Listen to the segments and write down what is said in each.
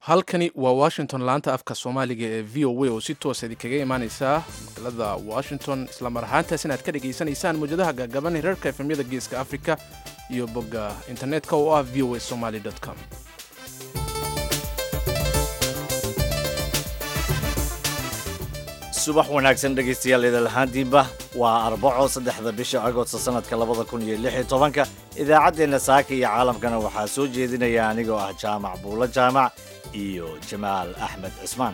halkani waa washington laanta afka soomaaliga ee v o a oo si toosa idinkaga imaaneysa magaalada washington islamar ahaantaas inaad ka dhagaysanaysaan mawjadaha gaagaban hirarka efemyada geeska africa iyo bogga internetka oo ah v o a somaly com subax wanaagsan dhegaystayaal idalahaantiinba waa arbaco saddexda bisha agosto sanadka labada kun iyo lix iyo tobanka idaacaddeenna saaka iyo caalamkana waxaa soo jeedinaya anigoo ah jaamac buulo jaamac iyo jamaal axmed cismaan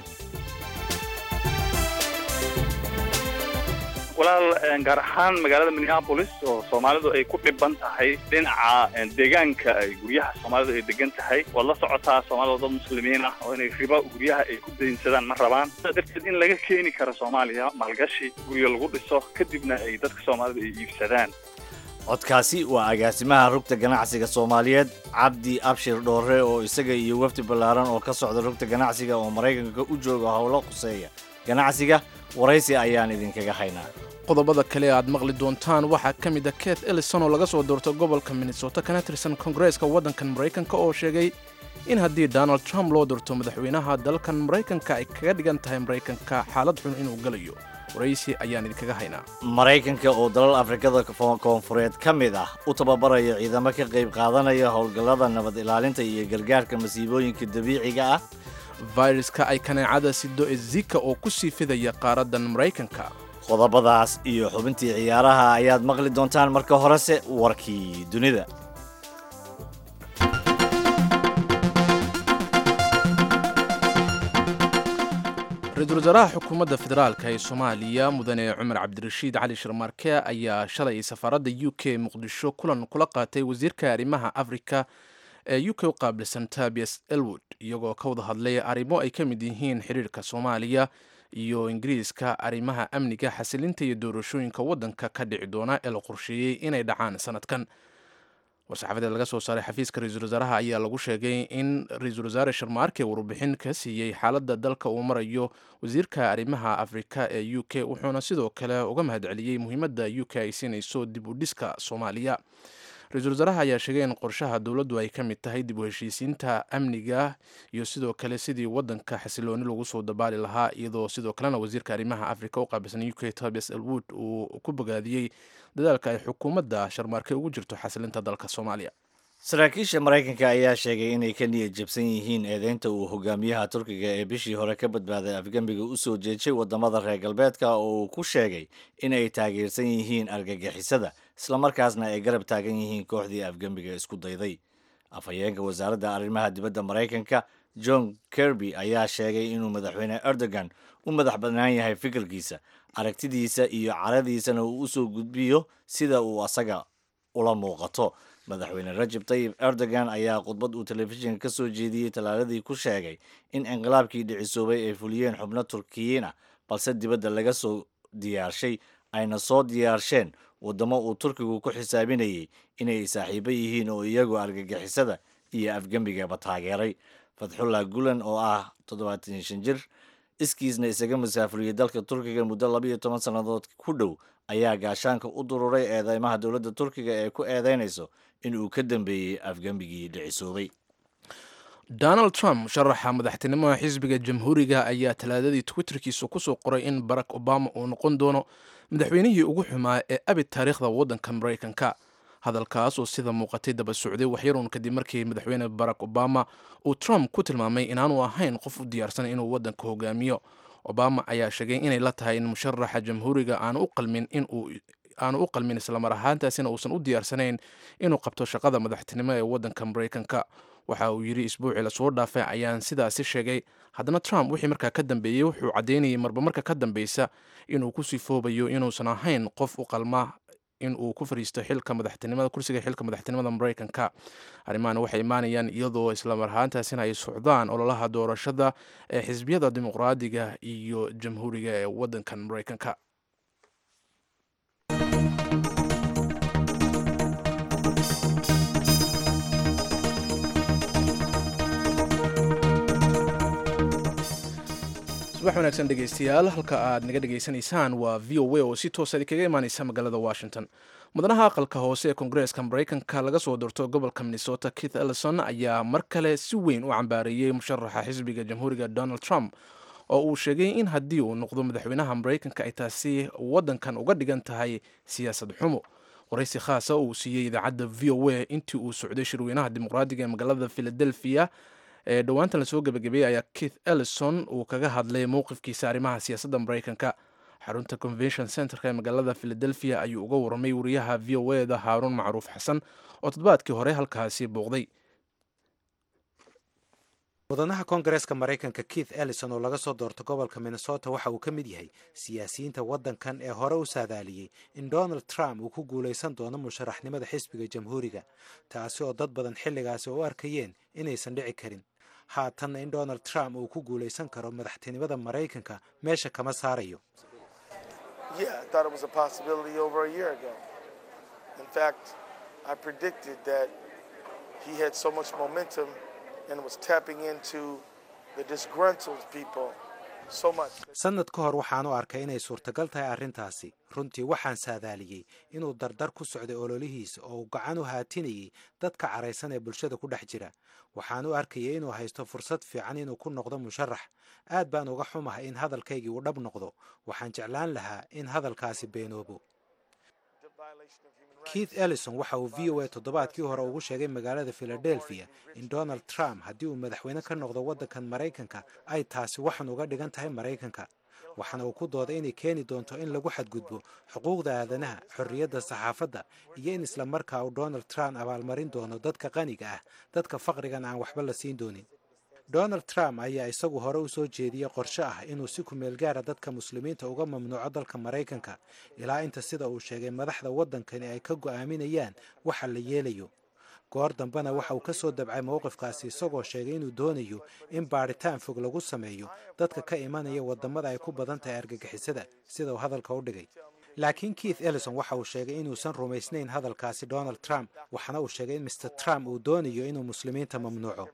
walaal gaar ahaan magaalada minneapolis oo soomaalidu ay ku dhiban tahay dhinaca deegaanka ay guryaha soomaalidu ay degan tahay waad la socotaa soomaalida dad muslimiin ah oo inay riba guryaha ay ku daynsadaan ma rabaan sidaa darteed in laga keeni karo soomaaliya maalgashi guryo lagu dhiso kadibna ay dadka soomaalida ay iibsadaan codkaasi waa agaasimaha rugta ganacsiga soomaaliyeed cabdi abshir dhoore oo isaga iyo wafdi ballaaran oo ka socda rugta ganacsiga oo maraykanka u jooga howlo khuseeya ganacsiga waraysi ayaan idinkaga haynaa qodobada kale aad maqli doontaan waxaa ka mid a keth ellison oo laga soo doorto gobolka minnesota kana tirsan kongareeska waddankan maraykanka oo sheegay in haddii donald trump loo doorto madaxweynaha dalkan maraykanka ay kaga dhigan tahay maraykanka xaalad xun inuu galayo waraysi ayaan idinkaga haynaa maraykanka oo dalal afrikada koonfureed ka mid ah u tababaraya ciidamo ka qayb qaadanaya howlgallada nabad ilaalinta iyo gargaarka masiibooyinka dabiiciga ah fayraska ay kaneecada sido ee zika oo ku sii fidaya qaaraddan maraykanka qodobadaas iyo xubintii ciyaaraha ayaad maqli doontaan marka horese warkii dunida ra-iisul wasaaraha xukuumadda federaalka ee soomaaliya mudane cumar cabdirashiid cali shirmarke ayaa shalay safaaradda u k muqdisho kulan kula qaatay wasiirka arrimaha afrika ee u k u qaabilsan tabias elwood iyagoo ka wada hadlay arrimo ay ka mid yihiin xiriirka soomaaliya iyo ingiriiska arrimaha amniga xasilinta iyo doorashooyinka waddanka ka dhici doona ee la qorsheeyey inay dhacaan sanadkan war-saxaafadeed laga soo saaray xafiiska ra-iisul wasaaraha ayaa lagu sheegay in ra-iisul wasaare sharmaarke warbixin ka siiyey xaaladda dalka uu marayo wasiirka arrimaha afrika ee u k wuxuuna sidoo kale uga mahadceliyey muhiimadda u k ay siinayso dib u dhiska soomaaliya ra-iisul wasaaraha ayaa sheegay in qorshaha dowladdu ay ka mid tahay dib u heshiisiinta amniga iyo sidoo kale sidii waddanka xasilooni lagu soo dabaali lahaa iyadoo sidoo kalena wasiirka arrimaha afrika u qaabilsan u k tobias elwood uu ku bogaadiyey dadaalka ay xukuumadda sharmaarke ugu jirto xasilinta dalka soomaaliya saraakiisha maraykanka ayaa sheegay inay ka niyad jabsan yihiin eedeynta uu hogaamiyaha turkiga ee bishii hore ka badbaaday afgembiga u soo jeejay waddamada reer galbeedka oo uu ku sheegay in ay taageersan yihiin argagixisada islamarkaasna ay garab taagan yihiin kooxdii afgembiga isku dayday afhayeenka wasaaradda arrimaha dibadda maraykanka john kirby ayaa sheegay inuu madaxweyne erdogan u madax bannaan yahay fikirkiisa aragtidiisa iyo caradiisana uu usoo gudbiyo sida uu asaga ula muuqato madaxweyne rajab tayib erdogan ayaa khudbad uu telefishinka ka soo jeediyey talaaladii ku sheegay in inqilaabkii dhicisoobay ay fuliyeen xubno turkiyiin ah balse dibadda laga soo diyaarshay ayna soo diyaarsheen waddamo uu turkigu ku xisaabinayay inay saaxiibo yihiin oo iyagu argagixisada iyo afgembigaba taageeray fatxullah gulan oo ah toddobaatan shan jir iskiisna isaga masaafuriyey dalka turkiga muddo labaiyo toban sannadood ku dhow ayaa gaashaanka u dururay eedeymaha dowladda turkiga ee ku eedeynayso in uu ka dambeeyey afgembigii dhicisoobay donald trump sharaxa madaxtinimada xisbiga jamhuuriga ayaa talaadadii twitterkiisa kusoo qoray in barack obama uu noqon doono madaxweynihii ugu xumaa ee abid taariikhda waddanka maraykanka hadalkaas oo sida muuqatay daba socday waxyaruun kadib markii madaxweyne barack obama uu trump ku tilmaamay inaanu ahayn qof u diyaarsan inuu waddanka hogaamiyo obama ayaa sheegay inay la tahay in musharaxa jamhuuriga aanu u qalmin inuu aanu u qalmin islamar ahaantaasina uusan u diyaarsanayn inuu qabto shaqada madaxtinimo ee waddanka maraykanka waxa uu yidhi isbuucii lasoo dhaafay ayaan sidaasi sheegay haddana trump wixii markaa ka dambeeyey wuxuu caddeynayay marba marka ka dambeysa inuu ku sifoobayo inuusan ahayn qof u qalma in uu ku fadhiisto xilka madaxtinimada kursiga xilka madaxtinimada maraykanka arrimahan waxay imaanayaan iyadoo islamar ahaantaasina ay socdaan ololaha doorashada ee xisbiyada dimuqraadiga iyo jamhuuriga ee waddankan maraykanka subax wanaagsan dhegaystayaal halka aad naga dhegaysanaysaan waa v o a oo si toosa idinkaga imaaneysa magaalada washington mudanaha aqalka hoose ee koongareeska maraykanka laga soo doorto gobolka minnesota keith ellison ayaa mar kale si weyn u cambaareeyey musharaxa xisbiga jamhuuriga donald trump oo uu sheegay in haddii uu noqdo madaxweynaha maraykanka ay taasi waddankan uga dhigan tahay siyaasad xumo waraysi khaasa uu siiyey idaacadda v o a intii uu socday shirweynaha dimuqraadiga ee magaalada philadelphia ee dhowaantan lasoo gebagabeeyey ayaa keith ellison uu kaga hadlay mowqifkiisa arrimaha siyaasadda maraykanka xarunta convention centerka ee magaalada philadelphia ayuu uga warramay wariyaha v o e da haaruun macruuf xasan oo toddobaadkii hore halkaasi booqday mudanaha koongareeska maraykanka keith ellison oo laga soo doorto gobolka minnesota waxa uu ka mid yahay siyaasiyiinta waddankan ee hore u saadaaliyey in donald trump uu ku guulaysan doono musharaxnimada xisbiga jamhuuriga taasi oo dad badan xilligaasi u arkayeen inaysan dhici karin haatanna in donald trump uu ku guulaysan karo madaxtinimada maraykanka meesha kama saarayo sannad ka hor waxaan u arkay inay suurtagal tahay arrintaasi runtii waxaan saadaaliyey inuu dardar ku socday ololihiisa oo uu gacan u haatinayay dadka caraysan ee bulshada ku dhex jira waxaan u arkayay inuu haysto fursad fiican inuu ku noqdo musharax aad baan uga xumahay in hadalkaygii uu dhab noqdo waxaan jeclaan lahaa in hadalkaasi beenoobo keith ellison waxa uu v o a toddobaadkii hore ugu sheegay magaalada philadelphia in donald trump haddii uu madaxweyne ka noqdo waddankan maraykanka ay taasi waxan uga dhigan tahay maraykanka waxaana uu ku dooday inay keeni doonto in lagu xadgudbo xuquuqda aadanaha xorriyadda saxaafadda iyo in islamarkaa uu donald trump abaalmarin doono dadka qaniga ah dadka faqrigan aan waxba la siin doonin donald trump ayaa isagu hore u soo jeediyey qorshe ah inuu si kumeel gaara dadka muslimiinta uga mamnuuco dalka maraykanka ilaa inta sida uu sheegay madaxda waddankani ay ka go'aaminayaan waxa la yeelayo goor dambena waxa uu ka soo dabcay mowqifkaasi isagoo sheegay inuu doonayo in baadhitaan fog lagu sameeyo dadka ka imanaya waddamada ay ku badan tahay argagixisada sida uu hadalka u dhigay laakiin keith ellison waxa uu sheegay inuusan rumaysnayn hadalkaasi donald trump waxaana uu sheegay in mr trump uu doonayo inuu muslimiinta mamnuuco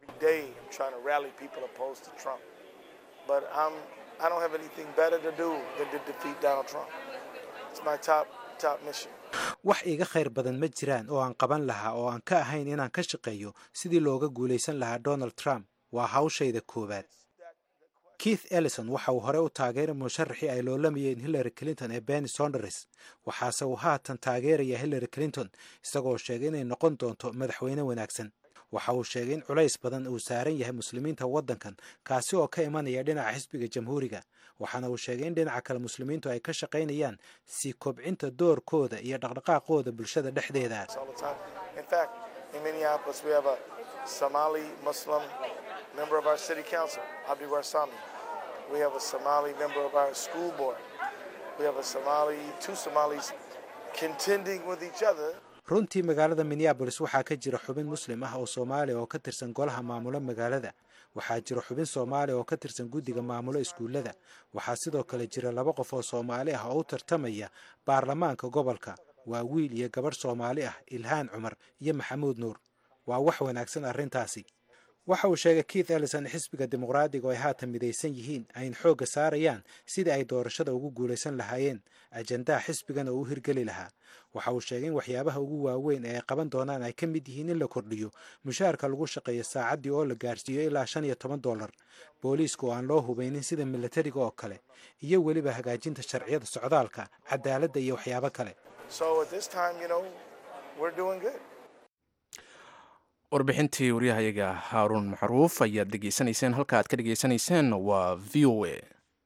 wax iiga khayr badan ma jiraan oo aan qaban lahaa oo aan ka ahayn inaan ka shaqeeyo sidii looga guulaysan lahaa donald trump waa hawshayda koowaad keith ellison waxa uu hore u taageeray musharaxii ay loolamayeen hillary clinton ee benny sonders waxaase uu haatan taageeraya hillary clinton isagoo sheegay inay noqon doonto madaxweyne wanaagsan waxa uu sheegay in culays badan uu saaran yahay muslimiinta waddankan kaasi oo ka imanaya dhinaca xisbiga jamhuuriga waxaana uu sheegay in dhinaca kale muslimiintu ay ka shaqaynayaan sii kobcinta doorkooda iyo dhaqdhaqaaqooda bulshada dhexdeeda member of our city council, Abdi Warsami. We have a Somali member of our school board. We have a Somali, two Somalis contending with each other. runtii magaalada minneabolis waxaa ka jira xubin muslim ah oo soomaaliya oo ka tirsan golaha maamulo magaalada waxaa jira xubin soomaaliya oo ka tirsan guddiga maamulo iskuullada waxaa sidoo kale jira laba qof oo soomaali ah oo u tartamaya baarlamaanka gobolka waa wiil iyo gabadh soomaali ah ilhaan cumar iyo maxamuud nuur waa wax wanaagsan arrintaasi waxa uu sheegay keith ellison in xisbiga dimuqraadiga oo ay haatan midaysan yihiin ayna xoogga saarayaan sidii ay doorashada ugu guulaysan lahaayeen ajandaha xisbigan oo u hirgeli lahaa waxa uu sheegay in waxyaabaha ugu waaweyn ee ay qaban doonaan ay ka mid yihiin in la kordhiyo mushaharka lagu shaqeeyo saacaddii oo la gaarsiiyo ilaa shan iyo toban dollar booliiska oo aan loo hubaynin sida milatariga oo kale iyo weliba hagaajinta sharciyada socdaalka cadaaladda iyo waxyaabo kale warbixintii waryahayaga haaruun macruuf ayaad dhegaysanayseen halka aad ka dhegaysanayseen waa v o a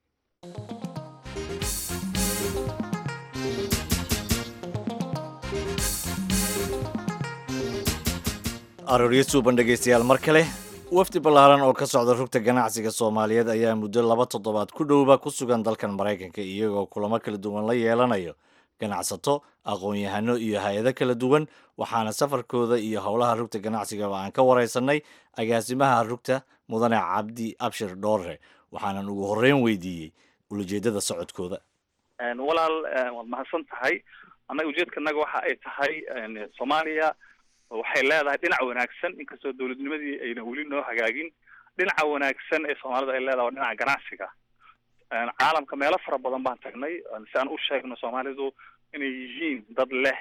arooryo suuban dhegaystayaal mar kale wafdi ballaaran oo ka socda rugta ganacsiga soomaaliyeed ayaa muddo laba toddobaad ku dhowba ku sugan dalkan maraykanka iyagoo kulamo kala duwan la yeelanayo ganacsato aqoon-yahano iyo hay-ado kala duwan waxaana safarkooda iyo howlaha rugta ganacsigaba aan ka waraysanay agaasimaha rugta mudane cabdi abshir dhoorre waxaanan ugu horreyn weydiiyey ulajeedada socodkooda walaal waad mahadsan tahay annaga ujeedkanaga waxa ay tahay soomaaliya waxay leedahay dhinac wanaagsan inkastoo dowladnimadii ayna weli noo hagaagin dhinaca wanaagsan ee soomaalida ay leedahay waa dhinaca ganacsiga caalamka meelo fara badan baan tagnay si aan u sheegno soomaalidu inay yihiin dad leh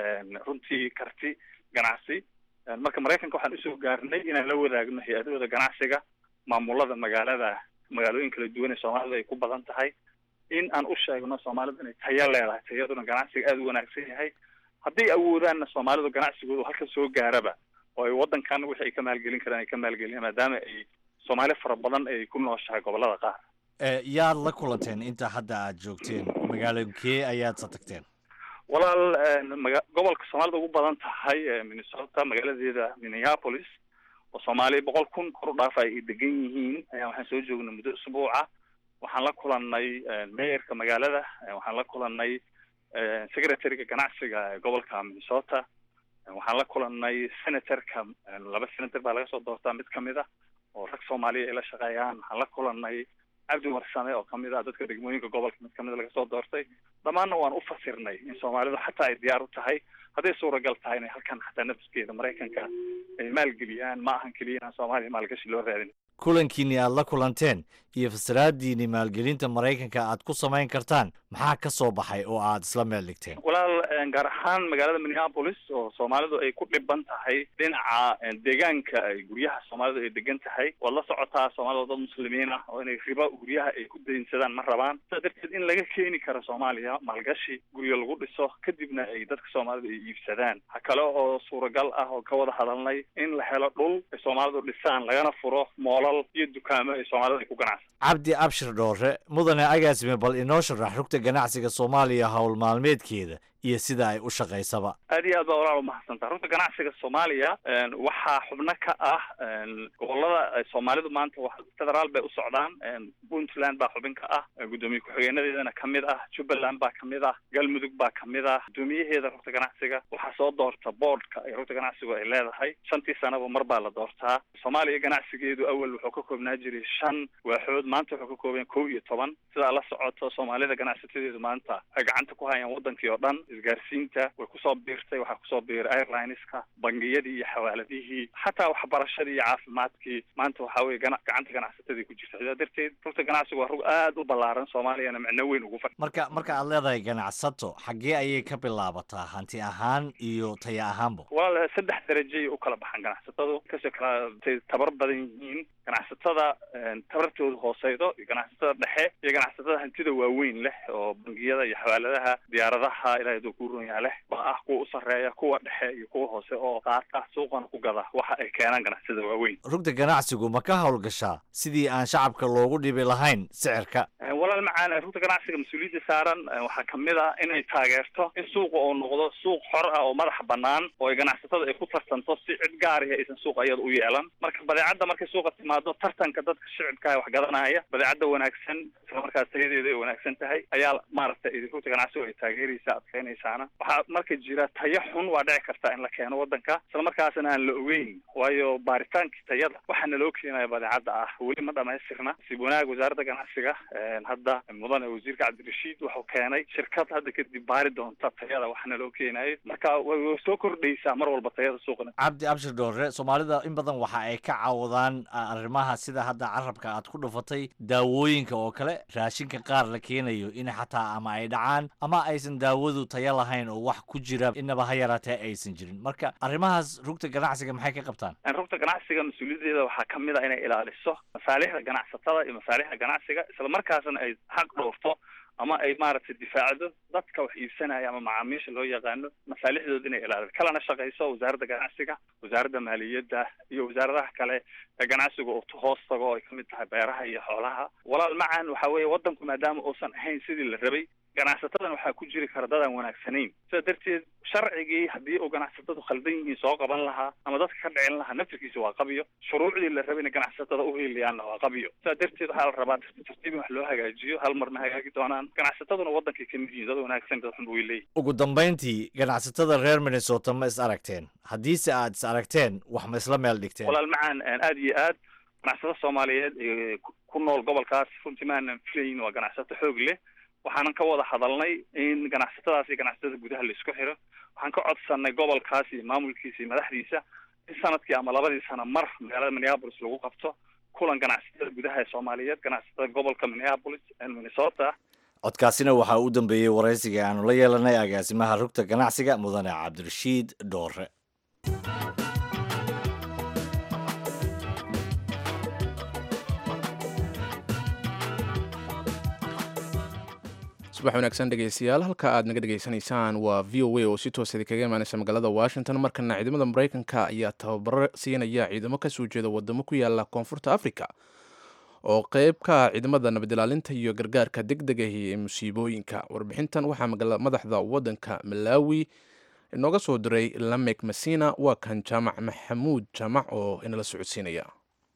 runtii karti ganacsi marka maraykanka waxaan usoo gaarnay inaan la wadaagno hay-adahooda ganacsiga maamulada magaalada magaalooyin kala duwan ee soomaalidu ay ku badan tahay in aan u sheegno soomaalidu inay tayo leedahay tayaduna ganacsiga aada u wanaagsan yahay hadday awoodaanna soomaalidu ganacsigoodu halka soo gaaraba oo ay waddankan wixii ay ka maalgelin karaan ay ka maalgeliyaan maadaama ay soomaali fara badan ay ku nooshahay gobolada qaar yaad la kulanteen inta hadda aad joogteen magaalooyinkee ayaad sa tagteen walaal maga gobolka soomaalida ugu badan tahay minnesota magaaladeeda minneapolis oo soomaali boqol kun kor u dhaafa ay degan yihiin ayaa waxaan soo joognay muddo usbuuca waxaan la kulanay mayorka magaalada waxaan la kulanay secretaryga ganacsiga ee gobolka minnesota waxaan la kulanay senatorka laba senator baa laga soo doortaa mid kamid ah oo rag soomaaliya ay la shaqeeyaan waxaan la kulanay cabdi warsame oo kamid ah dadka degmooyinka gobolka mid kamid laga soo doortay dhammaanna waan u fasirnay in soomaalidu xataa ay diyaar u tahay hadday suuragal tahay inay halkan xataa nafskeeda maraykanka ay maalgeliyaan ma ahan keliya inaan soomaaliya maalgashi loo raadin kulankiinni aad la kulanteen iyo fasiraadiinni maalgelinta maraykanka aad ku samayn kartaan maxaa ka soo baxay oo aad isla meel dhigteen walaal gaar ahaan magaalada minneapolis oo soomaalidu ay ku dhiban tahay dhinaca deegaanka ay guryaha soomaalidu ay degan tahay waad la socotaa soomaalida dad muslimiin ah oo inay ribo guryaha ay ku daynsadaan ma rabaan sidaa darteed in laga keeni karo soomaaliya maalgashi guryo lagu dhiso kadibna ay dadka soomaalida ay iibsadaan ha kale oo suuragal ah oo ka wada hadalnay in la helo dhul ay soomaalidu dhisaan lagana furo moolal iyo dukaamo ay soomaalida ay ku ganacsan cabdi abshir dhoore mudane agaasime bal inoo sharax rugta ganacsiga soomaaliya howl maalmeedkeeda iyo sida ay u shaqaysaba aad iyo aad baa walaal umahadsantaa runta ganacsiga soomaaliya waxaa xubno ka ah gobolada soomaalidu maanta wa federaal bay u socdaan puntland baa xubin ka ah guddoomiye ku-xigeenadeedana kamid ah jubbaland baa kamid ah galmudug baa kamid ah guddoomiyaheeda rugta ganacsiga waxaa soo doorta boardka ee rugta ganacsigu ay leedahay shantii sanaba mar baa la doortaa soomaaliya ganacsigeedu awal wuxuu ka koobnaa jiray shan waaxood maanta wuxuu ka kooban kow iyo toban sidaa la socoto soomaalida ganacsatadeedu maanta ay gacanta ku hayaan wadankii oo dhan isgaarsiinta way kusoo biirtay waxaa kusoo biiray airlineska bangiyadii iyo xawaaladihii xataa waxbarashadii iyo caafimaadkii maanta waxaa weye gana gacanta ganacsatadii ku jirta sidaa darteed rugta ganacsigu waa rug aada u ballaaran soomaaliyana micno weyn ugu fadhi marka marka aad leedahay ganacsato xaggee ayay ka bilaabataa hanti ahaan iyo taya ahaanba walaal saddex darajay u kala baxaan ganacsatadu kasoo kala tabar badan yihiin ganacsatada tabartooda hooseydo iyo ganacsatada dhexe iyo ganacsatada hantida waaweyn leh oo bangiyada iyo xawaaladaha diyaaradaha ilahay aduu ku runyaa leh baa ah kuwa u sarreeya kuwa dhexe iyo kuwa hoose oo qaata suuqana ku gada waxa ay keenaan ganacsatada waaweyn rugta ganacsigu ma ka howlgashaa sidii aan shacabka loogu dhibi lahayn sicirka walaal macaan rugta ganacsiga mas-uuliyadda saaran waxaa kamid ah inay taageerto in suuqa uu noqdo suuq xor ah oo madaxa banaan oo ay ganacsatada ay ku tartanto si cid gaarihi aysan suuqa iyada u yeelan marka badeecadda markay suuqa timaado tartanka dadka shicibkaah wax gadanaya badeecadda wanaagsan isla markaas tayadeeda ay wanaagsan tahay ayaa maaragtay rugta ganacsigu ay taageeraysa adkeynaysaana waxaa marka jira tayo xun waa dhici karta in la keeno wadanka isla markaasna aan la ogeyn waayo baaritaankii tayada waxaa naloo keenaya badeecadda ah weli ma dhamaystirna sib wanaag wasaaradda ganacsiga hadda mudane wasiirka cabdirashiid wuxuu keenay shirkad hadda kadib baari doonta tayada waxa naloo keenayo marka way soo kordhaysaa mar walba tayada suuqna cabdi abshir dhoore soomaalida in badan waxa ay ka caawdaan arrimaha sida hadda carabka aad ku dhufatay daawooyinka oo kale raashinka qaar la keenayo in xataa ama ay dhacaan ama aysan daawadu tayo lahayn oo wax ku jira inaba ha yaraatee aysan jirin marka arrimahaas rugta ganacsiga maxay ka qabtaan rugta ganacsiga mas-uuliyaddeeda waxaa kamid a inay ilaaliso masaalixda ganacsatada iyo masaalixda ganacsiga isla markaasna ay xaq dhowrto ama ay maaragtay difaacdo dadka wax iibsanaya ama macaamiisha loo yaqaano masaalixdooda inay ilaaliso kalana shaqayso wasaaradda ganacsiga wasaaradda maaliyadda iyo wasaaradaha kale ee ganacsiga oo hoos tago oo ay kamid tahay beeraha iyo xoolaha walaal macan waxa weeye wadanku maadaama uusan ahayn sidii la rabay ganacsatadan waxaa ku jiri kara dadaan wanaagsanayn sidaa darteed sharcigii haddii uu ganacsatadu khaldan yihiin soo qaban lahaa ama dadka ka dhicin lahaa naftirkiisa waa qabiyo shuruucdii la rabay ina ganacsatada u heliyaanna waa qabiyo sidaa darteed waxaa la rabaa tartiib in wax loo hagaajiyo hal marna hagaagi doonaan ganacsataduna wadankay kamid yihiin dad wanaagsan dad xun way leeyihin ugu dambayntii ganacsatada reer minnesota ma is aragteen haddiise aad is aragteen wax ma isla meel dhigteen walaal macaan aada iyo aad ganacsatada soomaaliyeed ee ku nool gobolkaas runtii maanan filayn waa ganacsato xoog leh waxaanan ka wada hadalnay in ganacsatadaas iyo ganacsatada gudaha la isku xiro waxaan ka codsanay gobolkaas iyo maamulkiisa iyo madaxdiisa in sanadkii ama labadii sano mar magaalada minneapolis lagu qabto kulan ganacsatada gudaha ee soomaaliyeed ganacsatada gobolka minneapolis minnesota codkaasina waxaa u dambeeyey waraysiga aanu la yeelanay agaasimaha rugta ganacsiga mudane cabdirashiid dhoore subax wanaagsan dhegeystayaal halka aad naga dhegeysanaysaan waa v o a oo si toos idinkaga imaaneysa magaalada washington markana ciidamada mareykanka ayaa tababaro siinaya ciidamo kasoo jeeda wadamo ku yaala koonfurta africa oo qeyb ka ah ciidamada nabadilaalinta iyo gargaarka deg degahi ee musiibooyinka warbixintan waxaa madaxda wadanka malawi inooga soo diray lamek masina waa kan jaamac maxamuud jaamac oo inala socodsiinaya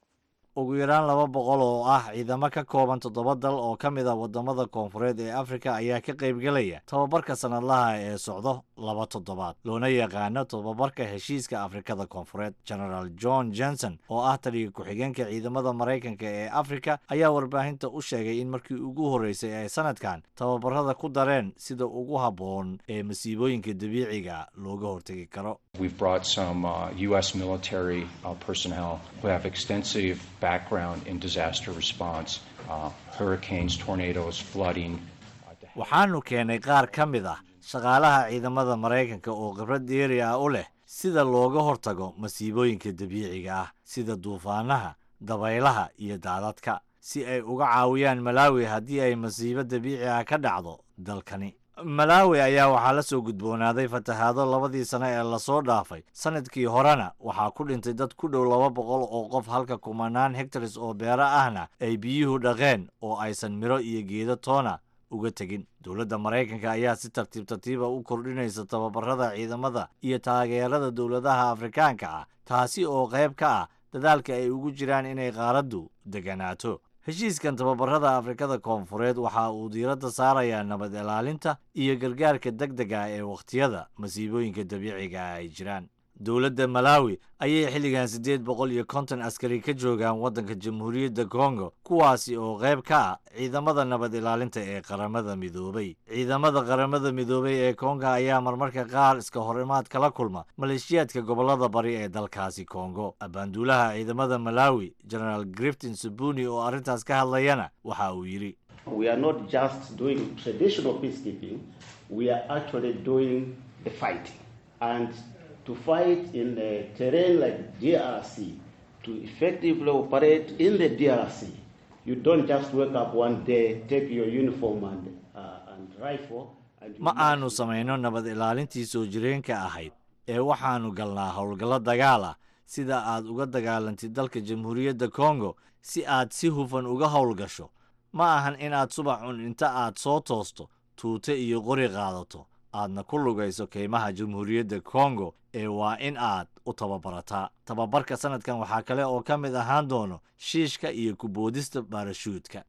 ugu yaraan laba boqol oo ah ciidamo ka kooban toddoba dal oo ka mid a waddamada koonfureed ee afrika ayaa ka qaybgelaya tababarka sannadlaha ee socdo laba toddobaad loona yaqaano tababarka heshiiska afrikada koonfureed genaraal john johnson oo ah taliga ku-xigeenka ciidamada maraykanka ee afrika ayaa warbaahinta u sheegay in markii ugu horreysay ay sanadkan tababarada ku dareen sida ugu habboon ee masiibooyinka dabiiciga looga hortegi karo We've brought some uh, U.S. military uh, personnel who have extensive background in disaster response, uh, hurricanes, tornadoes, flooding. waxaanu keenay qaar ka mid ah shaqaalaha ciidamada maraykanka oo khibrad dheeri ah u leh sida looga hortago masiibooyinka dabiiciga ah sida duufaanaha dabaylaha iyo daadadka si ay uga caawiyaan malaawi haddii ay masiibo dabiici ah ka dhacdo dalkani malaawi ayaa waxaa la soo gudboonaaday fatahaado labadii sano ee lasoo dhaafay sanadkii horena waxaa ku dhintay dad ku dhow laba boqol oo qof halka kumanaan hectares oo beero ahna ay biyuhu dhaqeen oo aysan miro iyo geedo toona uga tegin dowladda maraykanka ayaa si tartiib tartiiba u kordhinaysa tababarada ciidamada iyo taageerada dowladaha afrikaanka ah taasi oo qayb ka ah dadaalka ay ugu jiraan inay qaaraddu deganaato heshiiskan tababarada afrikada koonfureed waxa uu diiradda saarayaa nabad ilaalinta iyo gargaarka deg dega ee wakhtiyada masiibooyinka dabiiciga ah ay jiraan dowladda malaawi ayay xilligan siddeed boqol iyo konton askari ka joogaan waddanka jamhuuriyadda kongo kuwaasi oo qayb ka ah ciidamada nabad ilaalinta ee qaramada midoobay ciidamada qaramada midoobay ee konga ayaa marmarka qaar iska horimaad kala kulma maleeshiyaadka gobollada bari ee dalkaasi kongo abaanduulaha ciidamada malaawi genaraal griftin subuni oo arrintaas ka hadlayana waxa uu yidhi We are not just doing traditional peacekeeping, we are actually doing the fighting. And to fight in a terrain like DRC, to effectively operate in the DRC, you don't just wake up one day, take your uniform and, uh, and rifle. And you ma aanu samayno nabad ilaalintii soo jireenka ahayd ee waxaanu galnaa howlgallo dagaal ah sida aad uga dagaalantid dalka jamhuuriyadda kongo si aad si hufan uga howlgasho ma ahan inaad subax cun inta aad soo toosto tuute iyo qori qaadato aadna ku lugayso keymaha jamhuuriyadda kongo ee waa in aad u tababarataa tababarka sanadkan waxaa kale oo ka mid ahaan doono shiishka iyo kuboodista baarashuudka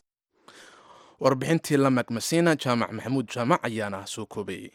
warbixintii lamak masina jaamac maxamuud jaamac ayaana soo koobayey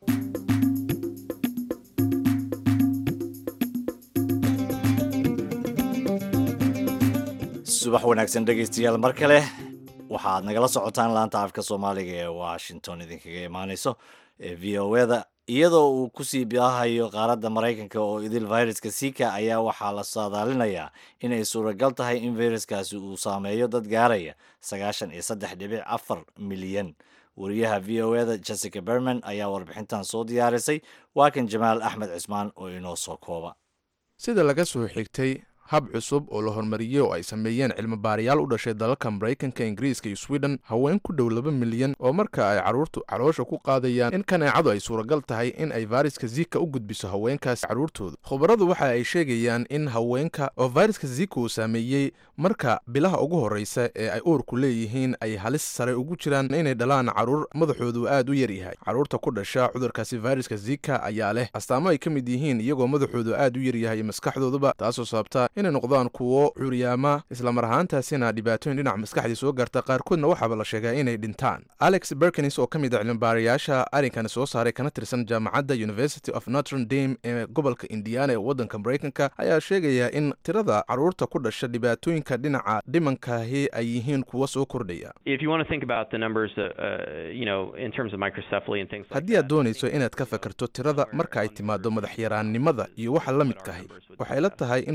subax wanaagsan dhegaystayaal mar kale waxaad nagala socotaan laanta afka soomaaliga ee washington idinkaga imaaneyso ee v o eda iyadoo uu kusii baahayo qaaradda maraykanka oo idil viruska sika ayaa waxaa la saadaalinayaa inay suuragal tahay in viruskaasi uu saameeyo dad gaaraya sagaashan iyo saddex dhibic afar milyan wariyaha v o eda jessica berman ayaa warbixintan soo diyaarisay waa kan jamaal axmed cismaan oo inoo soo kooba sida laga soo xigtay hab cusub oo la horumariyey oo ay sameeyeen cilmi baarayaal u dhashay dalalka maraykanka ingiriiska iyo sweden haween ku dhow laba milyan oo marka ay carruurtu caloosha ku qaadayaan in kaneecadu ay suuragal tahay in ay fayraska zika u gudbiso haweenkaas carruurtooda khubaradu waxa ay sheegayaan in haweenka oo fayraska zika uu saameeyey marka bilaha ugu horreysa ee ay uurku leeyihiin ay halis sare ugu jiraan inay dhalaan carruur madaxoodu aad u yar yahay carruurta ku dhasha cudurkaasi fayraska zika ayaa leh astaamo ay ka mid yihiin iyagoo madaxoodu aad u yar yahay maskaxdooduba taasoo sababta inay noqdaan kuwo curyaama islamar ahaantaasina dhibaatooyin dhinaca maskaxdii soo gaarta qaarkoodna waxaaba la sheegaa inay dhintaan alex berkins oo ka mid a cilmibaarayaasha arrinkan soo saaray kana tirsan jaamacadda university of notre dame ee gobolka indiana ee waddanka maraykanka ayaa sheegaya in tirada carruurta ku dhasha dhibaatooyinka dhinaca dhimankaahi ay yihiin kuwo soo kordhaya if you want to think about the numbers, uh, uh, you know, in terms of microcephaly and things like haddii aad doonayso inaad ka fakarto tirada marka ay timaado madaxyaraannimada iyo waxa la midkahay waxay la tahay in ku dhowaad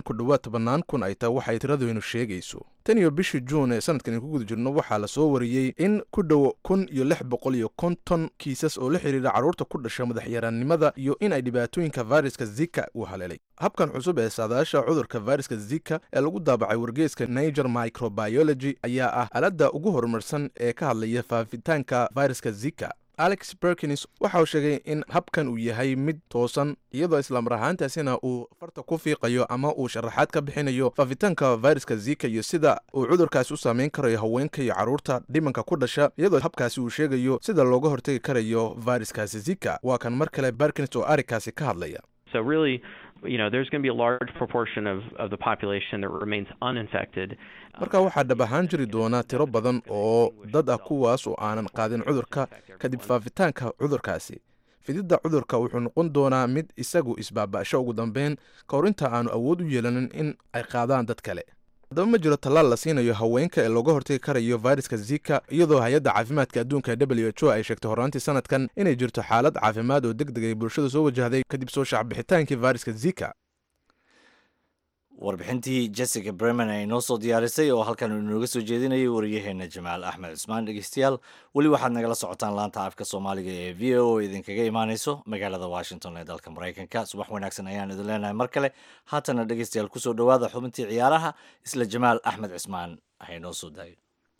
tobannaan kun ay tahay waxay tiradeynu sheegayso tan iyo bishii juun ee sanadkan ku guda jirno waxaa la soo wariyey in ku dhow kun iyo lix boqol iyo konton kiisas oo la xidhiira carruurta ku dhasha madaxyaraannimada iyo in ay dhibaatooyinka fayraska zika uu haleelay habkan cusub ee saadaasha cudurka fayraska zika ee lagu daabacay wargeyska niger microbiology ayaa ah aaladda ugu horumarsan ee ka hadlaya faafitaanka fayraska zika alex berkins waxa uu sheegay in habkan uu yahay mid toosan iyadoo islamar ahaantaasina uu farta ku fiiqayo ama uu sharaxaad ka bixinayo faafitaanka fayraska zika iyo sida uu cudurkaasi u saameyn karayo haweenka iyo carruurta dhimanka ku dhasha iyadoo habkaasi uu sheegayo sida looga hortegi karayo fayraskaasi zika waa kan mar kale berkins oo arrinkaasi ka hadlaya So really, you know, there's going to be a large proportion of, of the population that remains uninfected. marka waxaa dhab ahaan jiri doona tiro badan oo dad ah kuwaas oo aanan qaadin cudurka kadib faafitaanka cudurkaasi fididda cudurka wuxuu noqon doonaa mid isagu isbaaba'sho ugu dambeyn ka hor inta aanu awood u yeelanin in ay qaadaan dad kale haddaba ma jiro tallaal la siinayo haweenka ee looga hortegi karayo fayraska zika iyadoo hay-adda caafimaadka adduunka w h o ay sheegtay horraantii sanadkan inay jirto xaalad caafimaad oo deg deg ay bulshada soo wajahday kadib soo shacbixitaankii fayraska zika warbixintii jessica bremen ay noo soo diyaarisay oo halkan inooga soo jeedinayay wariyaheena jamaal axmed cusmaan dhegeystayaal weli waxaad nagala socotaan laanta afka soomaaliga ee v o o idinkaga imaaneyso magaalada washington ee dalka maraykanka subax wanaagsan ayaan idin leenahay mar kale haatana dhegeystayaal kusoo dhowaada xubintii ciyaaraha isla jamaal axmed cusmaan ahay noo soo daayo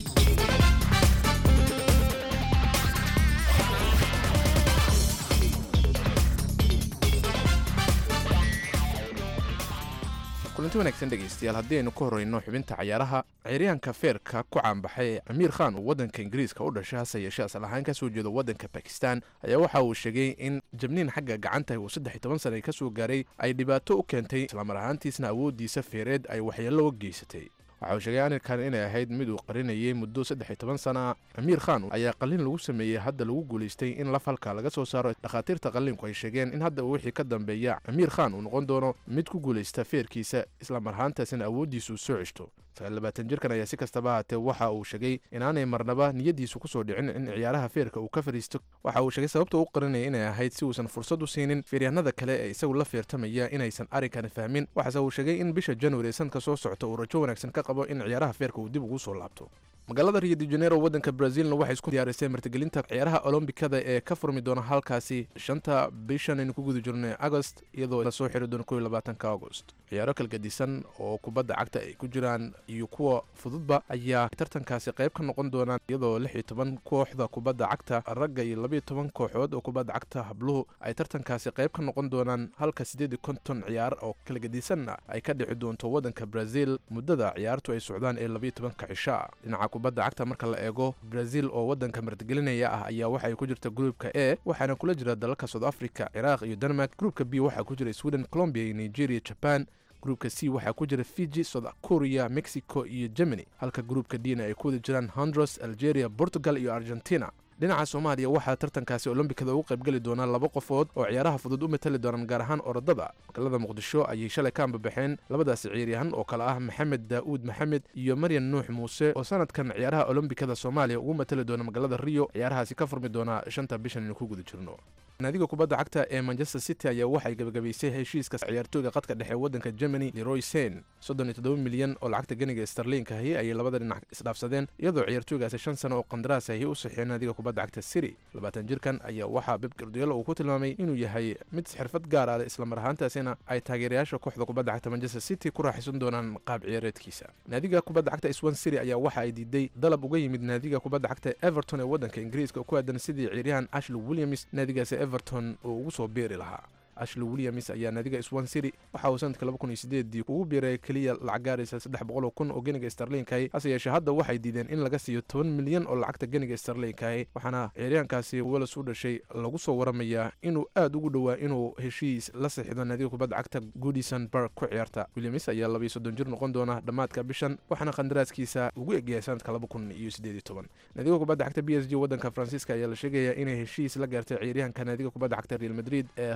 kulanti wanaagsan dhegaystayaal haddii aynu ka horreyno xubinta cayaaraha ciyaaryahanka feerka ku caanbaxay ee amiir khan uu waddanka ingiriiska u dhashay hase yeeshee asal ahaan ka soo jeedo waddanka bakistan ayaa waxa uu sheegay in jabniin xagga gacanta uu saddex iyo toban sana ka soo gaaray ay dhibaato u keentay islamar ahaantiisna awooddiisa feereed ay waxyeello u geysatay waxa uu sheegay arinkan inay ahayd mid uu qarinayay muddo saddex iyo toban sana amiir khan ayaa qalliin lagu sameeyey hadda lagu guulaystay in laf halka laga soo saaro dhakhaatiirta qalliinku ay sheegeen in hadda wixii ka dambeeya amiir khan uu noqon doono mid ku guulaysta feerkiisa islamar ahaantaasina awooddiisu soo ceshto sagaalabaatan jirkan ayaa si kastaba haatee waxa uu sheegay inaanay marnaba niyaddiisu kusoo dhicin in ciyaaraha feerka uu ka fadhiisto waxa uu sheegay sababta u qarinaya inay ahayd si uusan fursad u siinin feeryahanada kale ee isagu la feertamaya inaysan arrinkani fahmin waxaase uu sheegay in bisha januari ee sanadka soo socta uu rajo wanaagsan ka qabo in ciyaaraha feerka uu dib ugu soo laabto magaalada rio de janeiro waddanka brazilna waxay isku diyaarisay martigelinta ciyaaraha olombikada ee ka furmi doona halkaasi shanta bishan aynu ku guda jirnay agost iyadoo lasoo xiri doono kow iyo labaatanka agost ciyaaro kalgadisan oo kubadda cagta ay ku jiraan iyo kuwa fududba ayaa tartankaasi qayb ka noqon doonaan iyadoo lix iyo toban kooxda kubadda cagta ragga iyo labayo toban kooxood oo kubadda cagta habluhu ay tartankaasi qayb ka noqon doonaan halka siddeed iyo konton ciyaar oo kalgadisanna ay ka dhici doonto waddanka brazil muddada ciyaartu ay socdaan ee labayo tobanka cishaa dhinaca kubadda cagta marka la eego brazil oo waddanka martigelinaya ah ayaa waxay ku jirta gruupka e waxaana kula jira dalalka south africa ciraaq iyo denmark gruupka b waxaa ku jira sweden colombia iyo nigeria jaban gruupka c waxaa ku jira fiji south korea mexico iyo germany halka gruupka dna ay ku wada jiraan hondros algeria portugal iyo argentina dhinaca soomaaliya waxaa tartankaasi olombikada ugu qaybgeli doonaa laba qofood oo ciyaaraha fudud u matali doonaan gaar ahaan orodada magaalada muqdisho ayay shalay ka ambabaxeen labadaasi ciyaaryahan oo kale ah maxamed daa'uud maxamed iyo maryan nuux muuse oo sanadkan ciyaaraha olombikada soomaaliya ugu matali doona magaalada rio ciyaarahaasi ka furmi doonaa shanta bishan aynu ku guda jirno naadiga kubadda cagta ee manchester city ayaa waxay gabagabaysay heshiiska ciyaartooyga qadka dhexe waddanka germany leroy sen soddon iyo toddoba milyan oo lacagta ganiga starliinkahi ayay labada dhinac isdhaafsadeen iyadoo ciyaartooygaasi shan sano oo qandaraas ahi u saxiixeen naadiga kubadda cagta city labaatan jirkan ayaa waxaa beb gardiyolo uu ku tilmaamay inuu yahay mid xirfad gaar ah islamar ahaantaasina ay taageerayaasha kooxda kubadda cagta manchester city ku raaxaysan doonaan qaab ciyaareedkiisa naadiga kubadda cagta swan city ayaa waxa ay diiday dalab uga yimid naadiga kubadda cagta everton ee waddanka ingiriiska ku aadan sidii ciyaaryahan ashley williams naadigaasi everton uu ugu soo biiri lahaa ashley williams ayaa naadiga swan city waxa uu sanadka laba kun iyo sideedii ugu biiray keliya lacag gaaraysa saddex boqol oo kun oo geniga starliinkahi hase yeeshee hadda waxay diideen in laga siiyo toban milyan oo lacagta geniga starliinkahi waxaana ciyaaryahankaasi weles u dhashay lagu soo waramayaa inuu aad ugu dhowaa inuu heshiis la saxiixdo naadiga kubadda cagta goodison park ku ciyaarta williams ayaa labayo soddon jir noqon doona dhammaadka bishan waxaana qandaraaskiisa ugu egyahay sanadka laba kun iyo sideed iyo toban naadiga kubadda cagta b s g waddanka faransiiska ayaa la sheegayaa inay heshiis la gaartay ciyaaryahanka naadiga kubadda cagta real madrid ee khes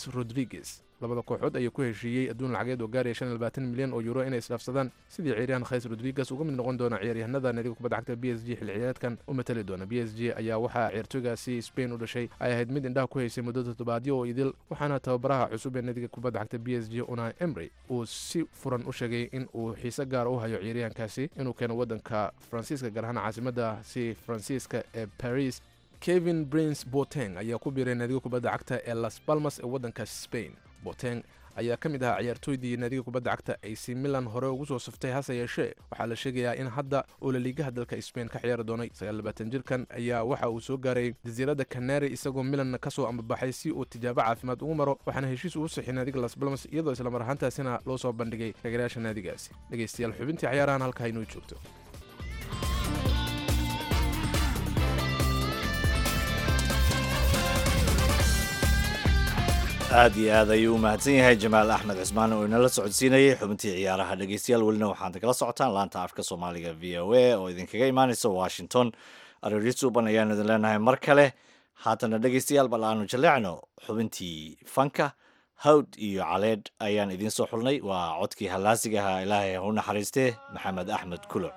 rodriguez labada kooxood ayaa ku heshiiyey adduun lacageed oo gaaraya shan iyo labaatan milyan oo euro inay isdhaafsadaan sidii ciyaaryahan khays rodriguez uga mid noqon doona ciyaaryahanada naadiga kubadda cagta b s g xilli ciyaareedkan u matali doona b s g ayaa waxaa ciyaartooygaasi spain u dhashay ay ahayd mid indhaha ku haysay muddo toddobaadyo oo idil waxaana tababaraha cusub ee naadiga kubadda cagta b s g una emry uu si furan u sheegay in uu xiise gaara u hayo ciyaaryahankaasi inuu keeno waddanka faransiiska gaar ahaan caasimada si faransiiska ee paris kevin prince boteng ayaa ku biiray naadiga kubadda cagta ee las balmas ee waddanka spain boteng ayaa ka mid ahaa ciyaartooydii naadiga kubadda cagta ac milan hore ugu soo saftay hase yeeshee waxaa la sheegayaa in hadda uu laliigaha dalka spain ka ciyaari doonay jirkan ayaa waxa uu soo gaaray jasiiradda canary isagoo milan ka soo ambabaxay si uu tijaabo caafimaad ugu maro waxaana heshiis ugu sixay naadiga las balmas iyadoo islamar ahaantaasina loo soo bandhigay taageerayaasha naadigaasi dhegeystayaal xubintii cayaarahan halkaa inoo joogto aad iyo aad ayuu u mahadsan yahay jamaal axmed cismaan oo inala socodsiinayay xubintii ciyaaraha dhegeystayaal welina waxaad kala socotaan laanta afka soomaaliga v o a oo idinkaga imaanaysa washington arooryo suuban ayaanu idin leenahay mar kale haatana dhegeystayaal bal aanu jaleecno xubintii fanka hawd iyo caleedh ayaan idiin soo xulnay waa codkii hallaasigaha ilaahay ha u naxariistee maxamed axmed kulo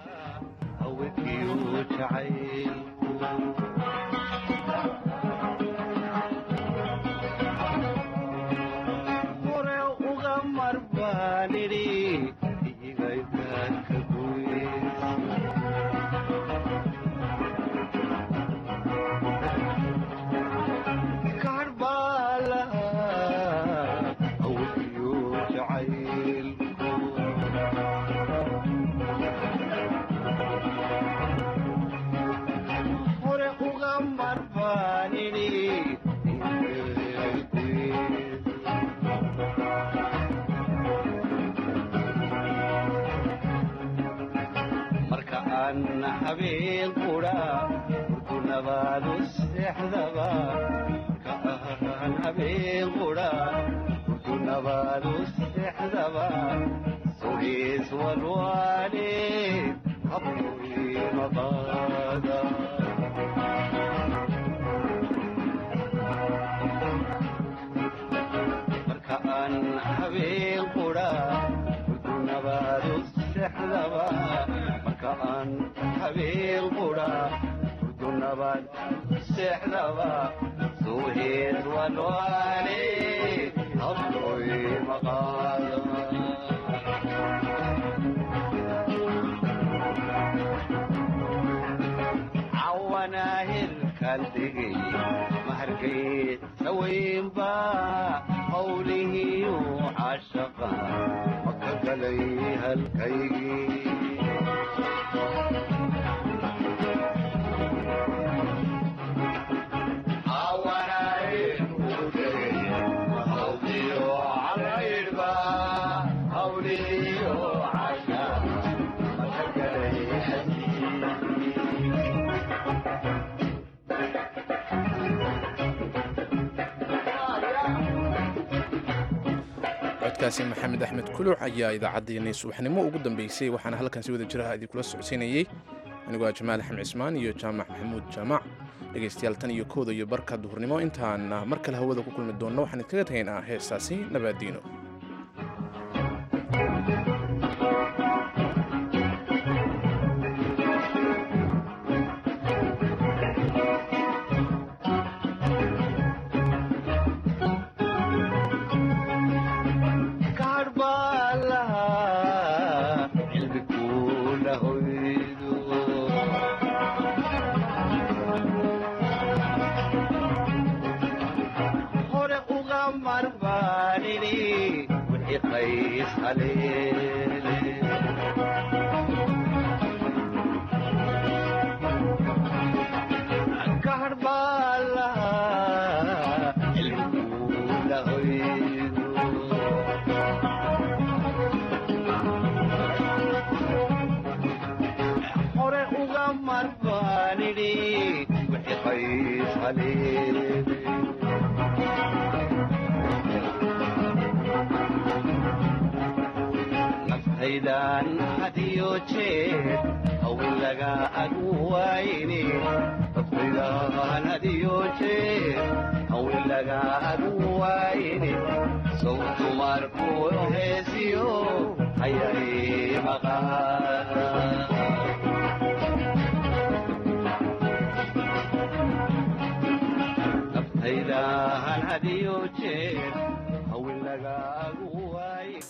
codkaasi maxamed axmed kuluc ayaa idaacaddeenii subaxnimo ugu dambeysay waxaana halkan si wada jiraha idinkula socodsiinayey anigoo ah jamaal axmed cismaan iyo jaamac maxamuud jaamac dhegaystayaal tan iyo kooda iyo barka duhurnimo intaan mar kale hawada ku kulmi doonno waxaan idkaga tagaynaa heestaasi nabaadiino hadiyo jeer hawilagaadu wayne sow dumarku heesiyo hayari maqaa